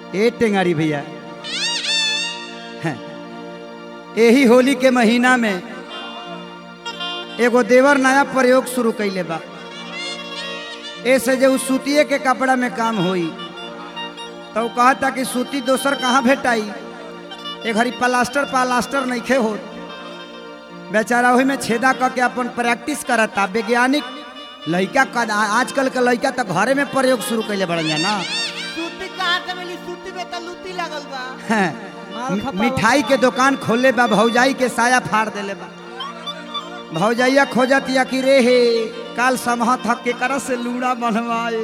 ए टेंगारी भैया हैं, यही होली के महीना में एगो देवर नया प्रयोग शुरू कैले बा ऐसे जो सूतिए के कपड़ा में काम होई तो उ कहता कि सूती दोसर कहाँ भेटाई एक घड़ी प्लास्टर प्लास्टर नइखे हो बेचारा वही में छेदा करके अपन प्रैक्टिस करता वैज्ञानिक लड़का का आजकल के लड़का तो घरे में प्रयोग शुरू कैले बड़न जा ना सूती कहाँ से मिली सूती में तो लूती लगल बा हैं, माल मि- खपावा। मिठाई के दुकान खोले बा भौजाई के साया फाड़ देले बा भौजाइया खोजत या कि रे हे काल समह थक के कर से लूड़ा बनवाए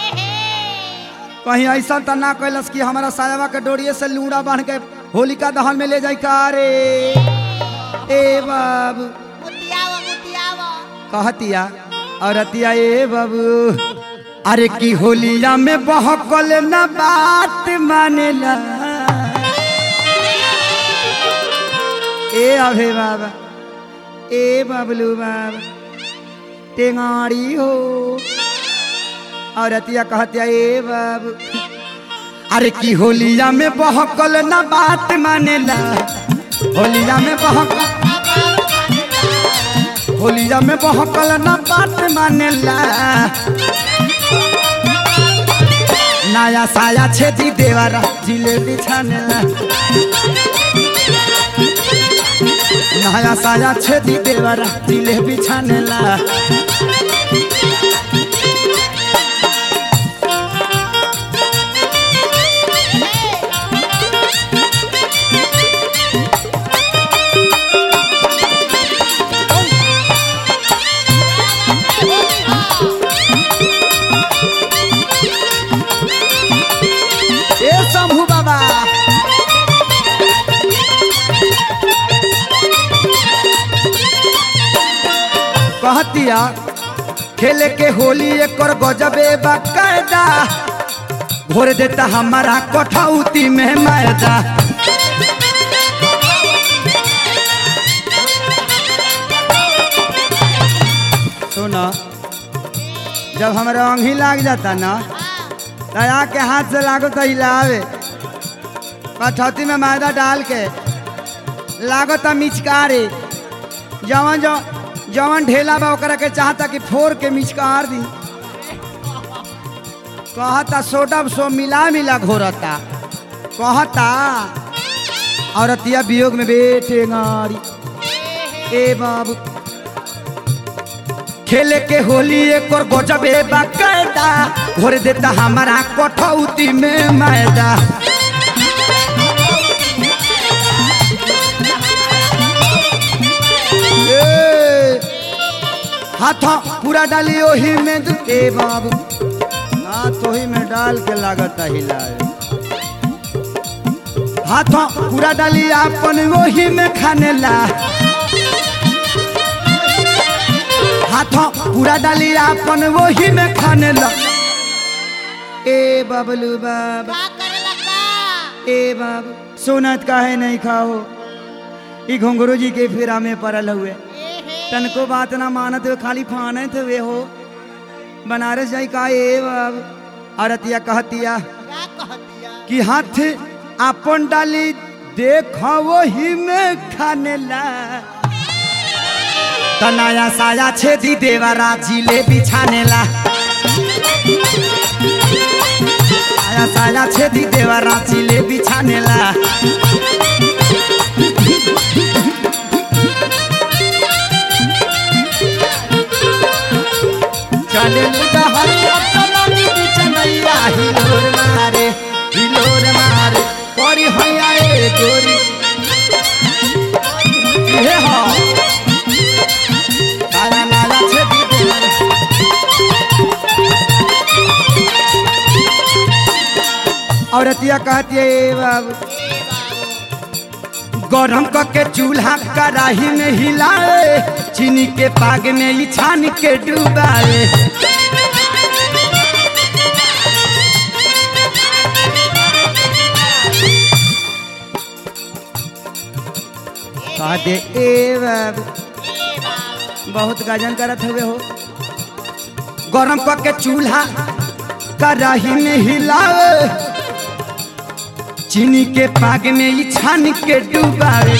कहीं ऐसा तो ना कैलस कि हमारा सायावा के डोरिये से लूड़ा बांध के होलिका दहन में ले जाई का रे ए बाबू मुतियावा मुतियावा कहतिया औरतिया ए बाबू अरे की होलिया में बहकल ना बात मानेला ए अभे बाबा ए बबलू बाबा टेंगाड़ी हो औरतिया कहतिया ए बाबू अरे की होलिया में बहकल ना बात मानेला होलिया में बहकल होलिया में बहकल ना बात मानेला नया साया छेदी देवारा जिलेबी छानेला नया साया छेदी देवारा जिलेबी छानेला ए शंभू बाबा कहतिया खेले के होली एक गजबे बाकायदा घोर देता हमारा कठौती में मैदा सुनो जब हमारा अंगी लाग जाता ना दया के हाथ से लागो तो हिलावे कठौती में मैदा डाल के लागो तो मिचकारे जवन जो जवन ढेला बा ओकरा के चाहता कि फोड़ के मिचकार दी कहता सोडा सो मिला मिला घोरता कहता औरतिया वियोग में बेटे गाड़ी ए बाबू खेले के होली एक और गजबे बाकायदा घोर देता हमारा कठौती में मैदा ए, हाथ पूरा डाली ओही में दु- ए बाबू हाथ ओही में डाल के लागत हिलाए हाथ पूरा डाली अपन वही में खाने ला हाथ पूरा डाली अपन वही में खाने ला ए बबलू बाबा का करेला का ए बाबू सोनत काहे नहीं खाओ ई घुंघरू जी के फेरा में पड़ल हुए एहे तनको बात ना मानत हुए खाली फानत हुए हो बनारस जाई का ए बाबू औरतिया कहतिया का कहतिया कि हाथ अपन डाली देख वही में खाने ला तनाया साया छेदी देवरा जिलेबी छाने ला साया साया छेदी देवरा जिलेबी छाने ला चले लुटा हरिया तनानी बिचनैया हिलोर मारे हिलोर मारे परी हैया ए गोरी हे हो लाला लाला छेदी देवरा औरतिया कहती है ए बाबू गरम करके चूल्हा कढ़ाई में हिलाए चीनी के पाग में ही छान के डुबाए कह दे ए बाबू बहुत गजन करत हुए हो गरम करके चूल्हा कढ़ाई में हिलाए चीनी के पाग में ई छान के डुबावे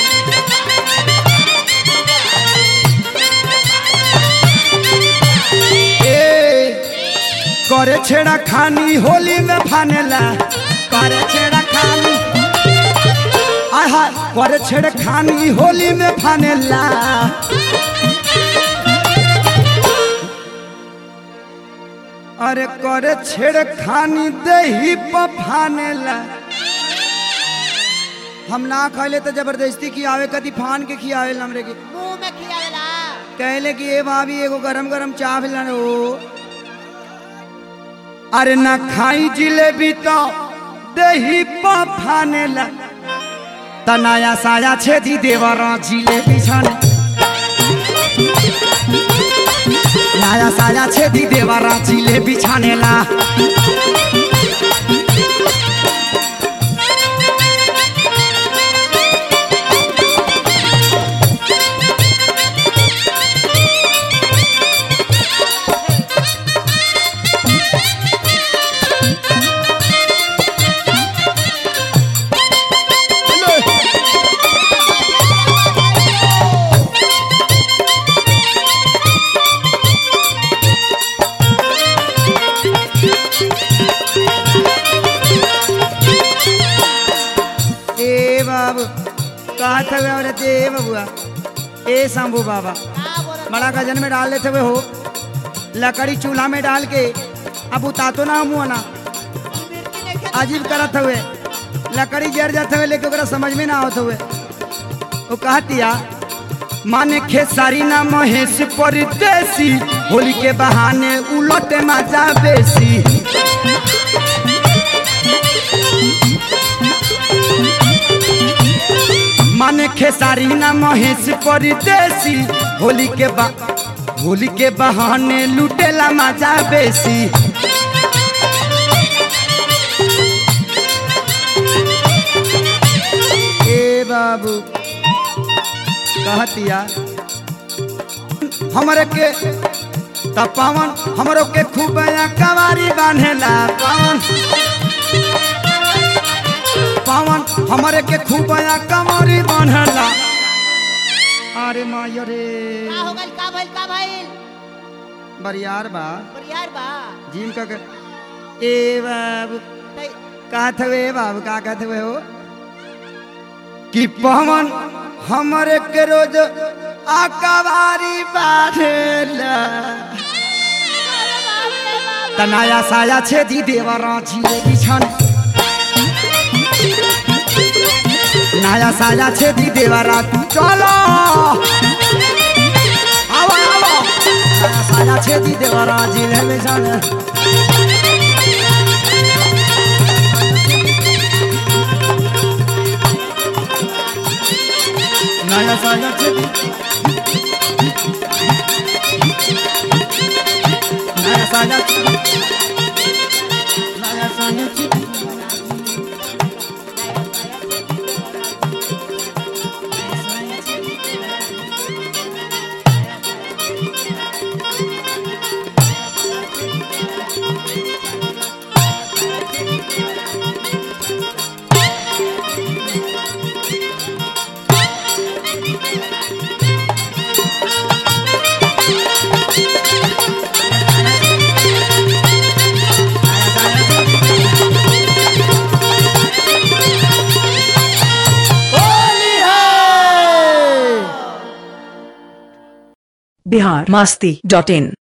ए, करे छेड़ा खानी होली में फानेला करे छेड़ा खानी आहा करे छेड़ा खानी होली में फानेला अरे करे छेड़ खानी दही पफानेला हम ना खैले तो जबरदस्ती खियावे कदी फान के खियावे हमरे के मुंह में खियावेला कहले कि ए भाभी एगो गरम गरम चाह पिलान हो अरे ना खाई जिलेबी तो दही पफानेला त नया साया छेदी देवर जिलेबी छाने नया साया छेदी देवर जिलेबी छानेला ए बाबू कहा था वे औरत ए बबुआ ए शंभू बाबा का बोलत बड़ा गजन में डाल लेते हुए हो लकड़ी चूल्हा में डाल के अब उतातो ना मुँह ना मिर्ची नहीं खा अजीब करत हुए लकड़ी जर जाते हुए लेकिन ओकरा समझ में ना आवत हुए वो कहतिया माने खेसारी ना महेश परदेसी होली के बहाने उलट मजा बेसी माने खेसारी ना महेश परदेसी होली के बा होली के बहाने लुटेला मजा बेसी ए बाबू कहतिया हमरे के त पावन हमरो के खूब कवारी बांधेला पावन पावन हमरे के खूब कवारी बांधेला अरे माय रे का हो गइल का भइल का भइल बरियार बा बरियार बा जिम का के ए बाबू तै कहत हुए बाबू का कहत हुए हो कि पवन हमरे के रोज आकवारी बाढ़ेला तनाया साया छेदी देवर जिलेबी छन नया साया छेदी देवर चलो आओ आओ नया साया छेदी देवर जिलेबी छन नया साया छेदी नया साया नया साया छेदी बिहार मस्ती डॉट इन